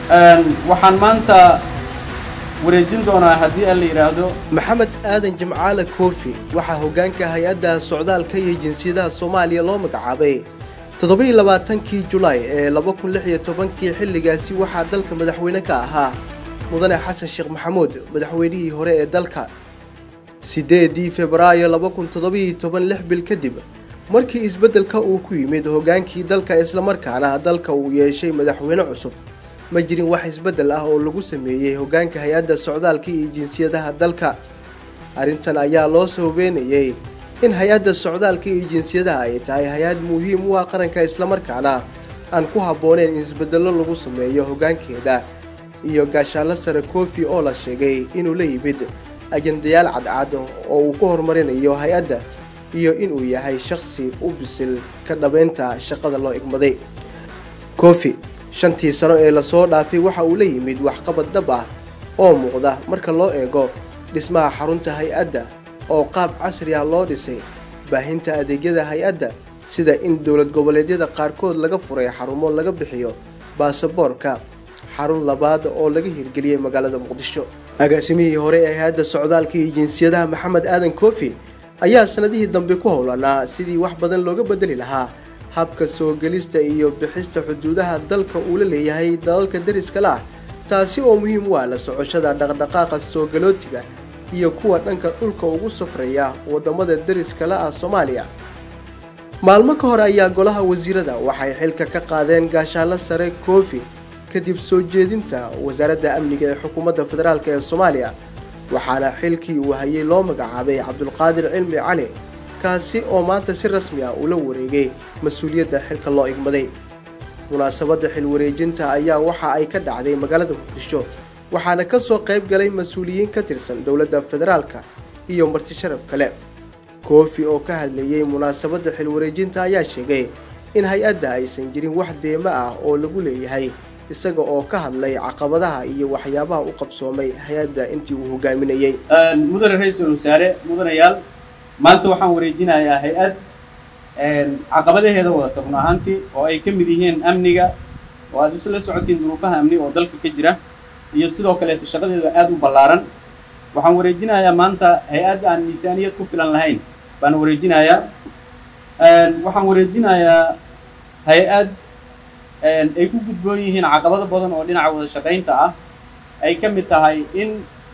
waxaan maanta wareejin doonaa haddii aan la yidhaahdo maxamed aadan jimcaale koofi waxaa hoggaanka hay-adda socdaalka iyo jinsiyadaha soomaaliya loo magacaabay toddoba-iyo labaatankii julaay ee laba kun lix iyo tobankii xilligaasi waxaa dalka madaxweyne ka ahaa mudane xasan sheekh maxamuud madaxweynihii hore ee dalka siddeedii febraayo laba kun toddobiiyo toban lix bil kadib markii isbeddelka uu ku yimid hoggaankii dalka islamarkaana dalka uu yeeshay madaxweyne cusub ma jirin wax isbeddel ah oo lagu sameeyey hoggaanka hay-adda socdaalka iyo jinsiyadaha dalka arrintan ayaa loo sababeynayey in hay-adda socdaalka iyo jinsiyadaha ay tahay hay-ad muhiim u ah qaranka islamarkaana aan ku habbooneyn in isbeddello lagu sameeyo hoggaankeeda iyo gaashaanlo sare koofi oo la sheegay inuu la yimid ajandayaal cadcad oo uu ku horumarinayo hay-adda iyo inuu yahay shakhsi u bisil ka dhabaynta shaqada loo igmaday koofi shantii sano ee lasoo dhaafay waxa uu la yimid waxqabad dhab ah oo muuqda marka loo eego dhismaha xarunta hay-adda oo qaab casri ah loo dhisay baahinta adeegyada hay-adda sida in dowlad goboleedyada qaarkood laga furay xarumo laga bixiyo baasaboorka xarun labaad oo laga hirgeliyey magaalada muqdisho agaasimihii hore ee hay-adda socdaalka iyo jinsiyadaha maxamed aadan koofi ayaa sanadihii dambe ku howlanaa sidii wax badan looga bedeli lahaa habka soo gelista iyo bixista xuduudaha dalka uu la leeyahay dalalka dariska la ah taasi oo muhiim u ah la socoshada dhaqdhaqaaqa soo galootiga iyo kuwa dhanka dhulka ugu safraya waddamada dariska la ah soomaaliya maalmo ka hor ayaa golaha wasiirada waxay xilka ka qaadeen gaashaanlo sare koofi kadib soo jeedinta wasaaradda amniga ee xukuumadda federaalk ee soomaaliya waxaana xilkii uu hayay loo magacaabay cabdulqaadir cilmi cali kaasi oo maanta si rasmi ah ula wareegay mas-uuliyadda xilka loo igmaday munaasabadda xil wareejinta ayaa waxa ay ka dhacday magaalada muqdisho waxaana ka soo qayb galay mas-uuliyiin ka tirsan dowladda federaalka iyo marti sharaf kale koofi oo ka hadlayey munaasabadda xil wareejinta ayaa sheegay in hay-adda aysan jirin wax deemo ah oo lagu leeyahay isaga oo ka hadlay caqabadaha iyo waxyaabaha u qabsoomay hay-adda intii uu hogaaminayey mudane ra-iisul wasaare mudanayaal maanta waxaan wareejinayaa hay-ad caqabadaheeda wadata run ahaantii oo ay ka mid yihiin amniga oo aad isla socotiin duruufaha amni oo dalka ka jira iyo sidoo kaleeto shaqadeeda aada u ballaaran waxaan wareejinayaa maanta hay-ad aan miisaaniyad ku filan lahayn baan wareejinayaa waxaan wareejinayaa hay-ad ay ku gudboon yihiin caqabado badan oo dhinaca wada shaqaynta ah ay ka mid tahay in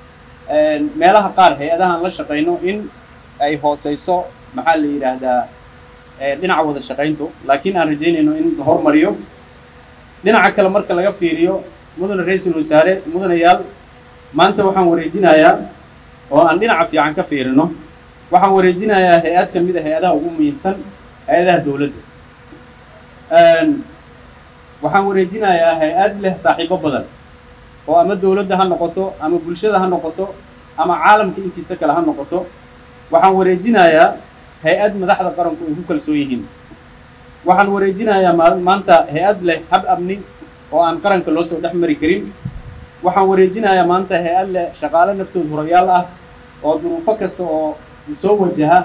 meelaha qaar hay-adahaan la shaqayno in ay hooseyso maxaa la yidhaahdaa dhinaca wada shaqayntu laakiin aan rajaynayno in la hormariyo dhinaca kale marka laga fiiriyo mudane ra-iisul wasaare mudanayaal maanta waxaan wareejinayaa oo aan dhinaca fiican ka fiirino waxaan wareejinayaa hay-ad ka mid a hay-adaha ugu muhiimsan hay-adaha dowladda waxaan wareejinayaa hay-ad leh saaxiibo badan oo ama dowladda ha noqoto ama bulshada ha noqoto ama caalamka intiisa kale ha noqoto waxaan wareejinayaa hay-ad madaxda qaranku ay ku kalsoon yihiin waxaan wareejinayaa maanta hay-ad leh hab amni oo aan qaranka loo soo dhex mari karin waxaan wareejinayaa maanta hay-ad leh shaqaale naftood horayaal ah oo duruufo kasta oo soo wajaha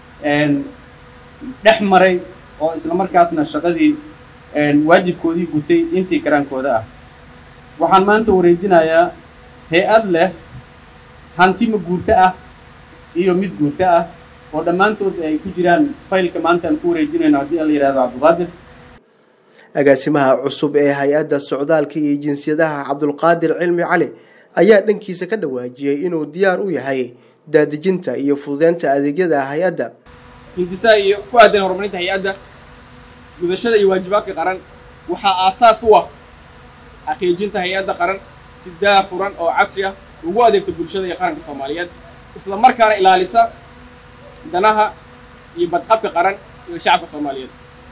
dhex maray oo isla markaasna shaqadii waajibkoodii gutay intii karaankooda ah waxaan maanta wareejinayaa hay-ad leh hanti ma guurto ah iyo mid guurto ah oo dhammaantood ay ku jiraan faylka maanta aan ku wareejinayno haddii la yidhahdo cabdulqaadir agaasimaha cusub ee hay-adda socdaalka iyo jinsiyadaha cabdulqaadir cilmi cali ayaa dhankiisa ka dhawaajiyey inuu diyaar u yahay daadejinta iyo fududeynta adeegyada hay-adda hindisaha iyo ku aadan horumarinta hay-adda gudashada iyo waajibaadka qaran waxaa aasaas u ah xaqiijinta hay-adda qaran si daafuran oo casri ah ugu adeegta bulshada iyo qaranka soomaaliyeed isla markaana ilaalisa danaha iyo badqabka qaran iyo shacabka soomaaliyeed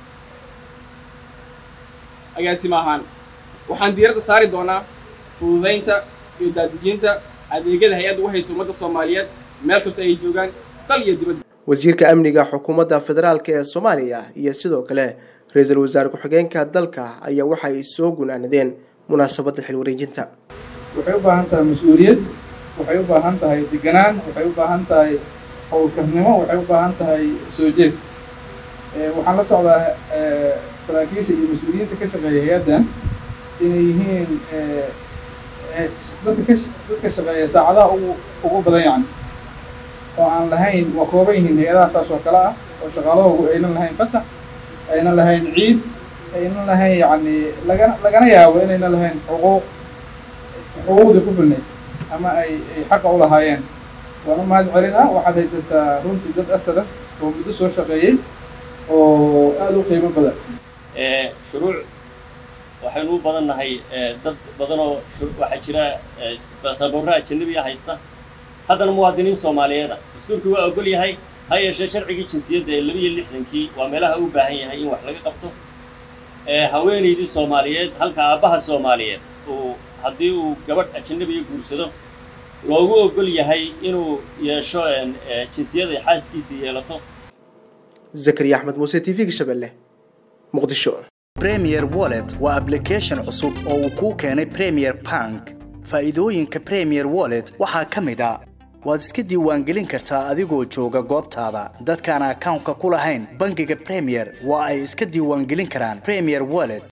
agaasima ahaan waxaan diiradda saari doonaa fududaynta iyo daadejinta adeegyada hay-adda u haysa ummadda soomaaliyeed meel kasta ay joogaan dal iyo dibadda wasiirka amniga xukuumadda federaalk ee soomaaliya iyo sidoo kale ra-iisul wasaare ku-xigeenka dalka ayaa waxay soo gunaanadeen munaasabadda xil wareejinta waxay u baahan tahay mas-uuliyad waxay u baahan tahay deganaan waxay u baahan tahay howlkarnimo waxay u baahan tahay soo jeed waxaan la socdaa saraakiisha iyo mas-uuliyiinta ka shaqeeya hay-addan inay yihiin dadka ka dadka shaqeeya saacadaha ugu ugu badan yacni oo aan lahayn waa kooban yihiin hay-adaha saas oo kale ah oo shaqaalahoogu aynan lahayn fasax aynan lahayn ciid aynan lahayn yacni lagana lagana yaabo inaynan lahayn xuquuq xuquuqdii ku filnayd ama ay ay xaqa u lahaayeen waan u mahad celinaa waxaad haysataa runtii dad asada oo muddo soo shaqeeyey oo aada u qiimo badan shuruuc waxaynu u badan nahay dad badanoo waxaa jira baasaboorra ajanabiya haysta haddana muwaadiniin soomaaliyeed ah dastuurkii waa ogol yahay ha yeeshee sharcigii jinsiyadda ee laba iyo lixdankii waa meelaha u baahan yahay in wax laga qabto haweenaydii soomaaliyeed halka aabbaha soomaaliyeed uu haddii uu gabadh ajanabiya guursado loogu ogol yahay inuu yeesho jinsiyad ay xaaskiisa yeelato zakariya axmed muuse t v-ga shabeelle muqdisho premier wallet waa application cusub oo uu kuu keenay premier bank faa'iidooyinka premier wallet waxaa ka mid a waad iska diiwaangelin kartaa adigoo jooga goobtaada dadkaan akawnka ku lahayn bangiga premier waa ay iska diiwaangelin karaan premier wallet